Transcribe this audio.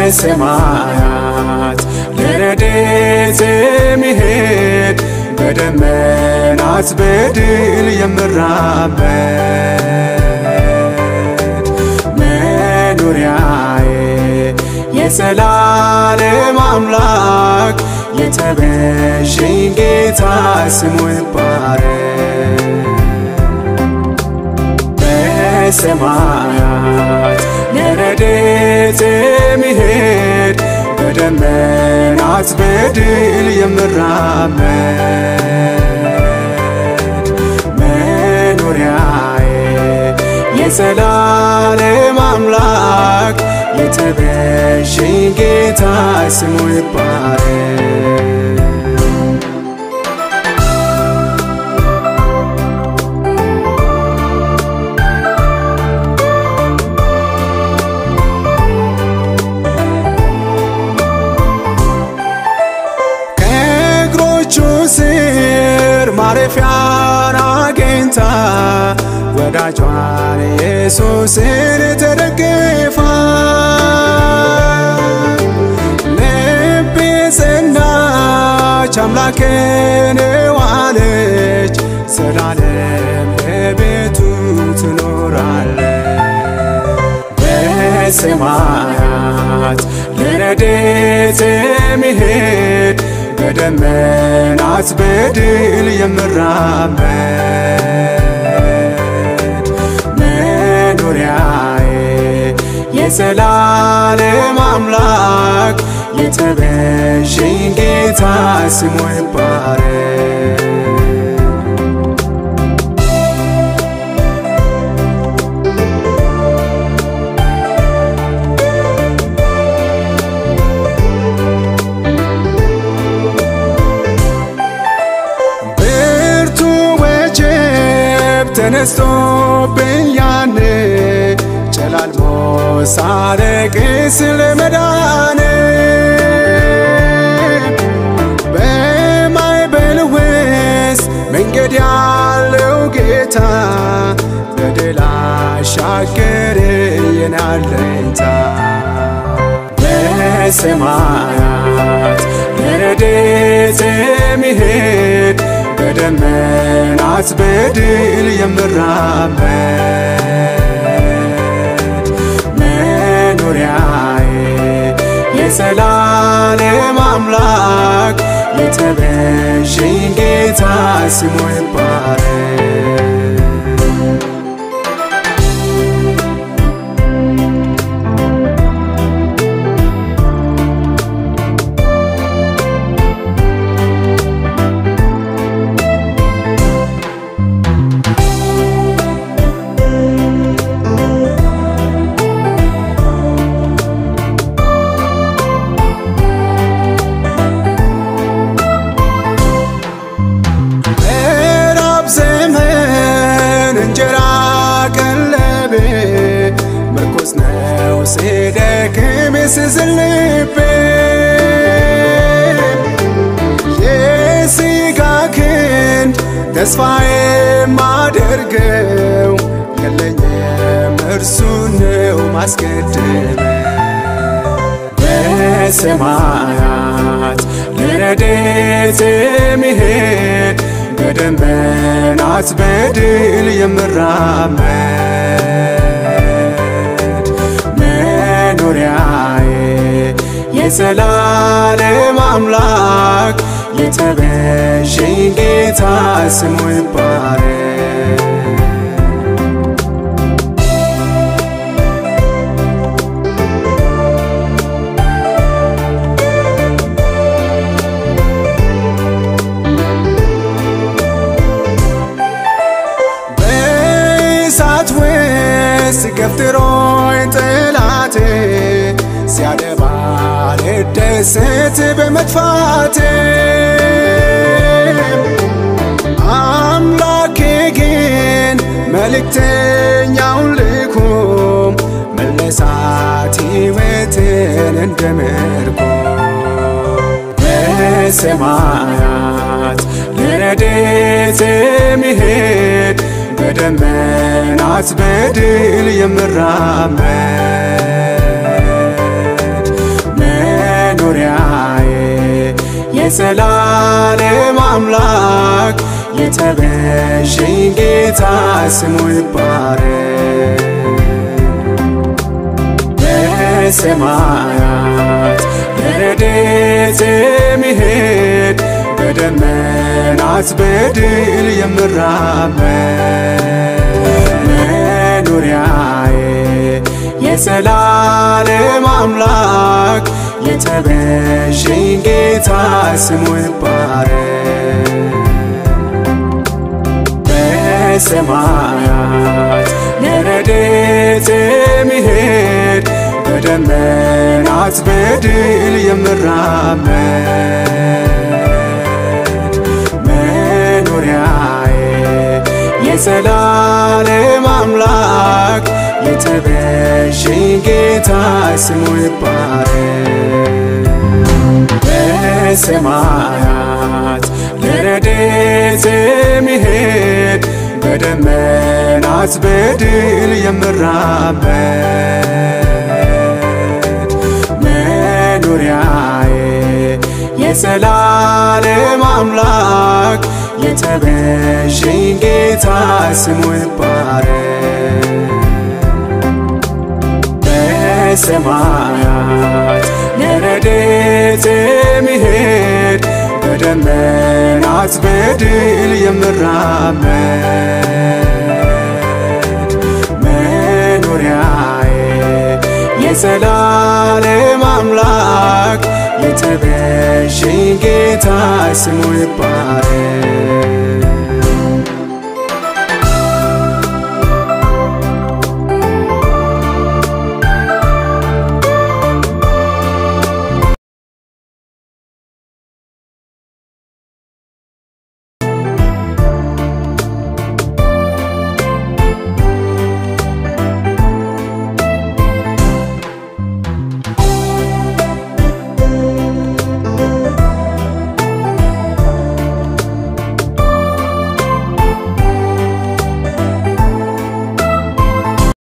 በሰማያት ለረድኤት የሚሄድ በደመናት በድል የምራመድ መኖሪያዬ የዘላለም አምላክ የተቤዠኝ ጌታ ስሙ ይባረክ። በሰማያት ለረድኤት የሚሄድ በደመናት በድል የምራመድ መኖሪያዬ የዘላለም አምላክ የተቤዠኝ ጌታ ስሙ ይባረክ። ከእግሮቹ ስር ማረፊያን አግኝታ ወዳጇን ኢየሱስን ተደግፋ ልቤ ጸናች አምላክን ዋለች ዘላለም በቤቱ ትኖራለች። በሰማያት ለረድኤት የሚሄድ በደመናት በድል የምራመድ መኖሪያዬ የዘላለም አምላክ የተቤዠኝ ጌታ ስሙ ይባረክ። ብርቱ ወጀብ ተነስቶብኝ ያኔ ጨላልሞ ሳለቅስ ለመዳኔ በማዕበል ውስጥ መንገድ ያለው ጌታ በድል አሻገረኝ የኔ አለኝታ በሰማያት ለረድኤት የሚሄድ በደመናት በድል የምራመድ መኖሪያዬ የዘላለም አምላክ የተቤዠኝ ጌታ ስሙ ይባረክ። ምዕራብ ዘመን እንጀራ ቀለቤ ምርኩስ ነው ሲደክም ስዝል ልቤ የሥጋ ክንድ ተስፋ የማደርገው የለኝም እርሱ ነው ማስቀደም በሰማያት ለረድኤት የሚሄድ በደመናት በድል የምራመድ መኖሪያዬ የዘላለም አምላክ የተቤዠኝ ጌታ ስሙ ይባረክ። በእሳት ውስጥ ገፍትሮኝ ጠላቴ ሲያደባ ልደሰት በመጥፋቴ አምላኬ ግን መልእክተኛውን ልኮም መለሳት ሕይወትን እንደ ምርኮ በሰማያት ለረድኤት የሚሄድ በደመናት በድል የምራመድ የዘላለም አምላክ የተቤዠኝ ጌታ ስሙ ይባረክ። በሰማያት ለረድኤት የሚሄድ በደመናት በድል የምራመድ መኖሪያዬ የዘላለም አምላክ የተቤዠኝ ጌታ ስሙ ይባረክ። በሰማያት ለረድኤት የሚሄድ በደመናት በድል የምራመድ መኖሪያዬ የዘላለም አምላክ የተቤዠኝ ጌታ ስሙ ይባረክ። በሰማያት ለረድኤት የሚሄድ በደመናት በድል የምራመድ መኖሪያዬ የዘላለም አምላክ የተቤዠኝ ጌታ ስሙ ይባረክ። በሰማያት ለረድኤት የሚሄድ በደመናት በድል የምራመድ መኖሪያዬ የዘላለም አምላክ የተቤዠኝ ጌታ ስሙ ይባረክ።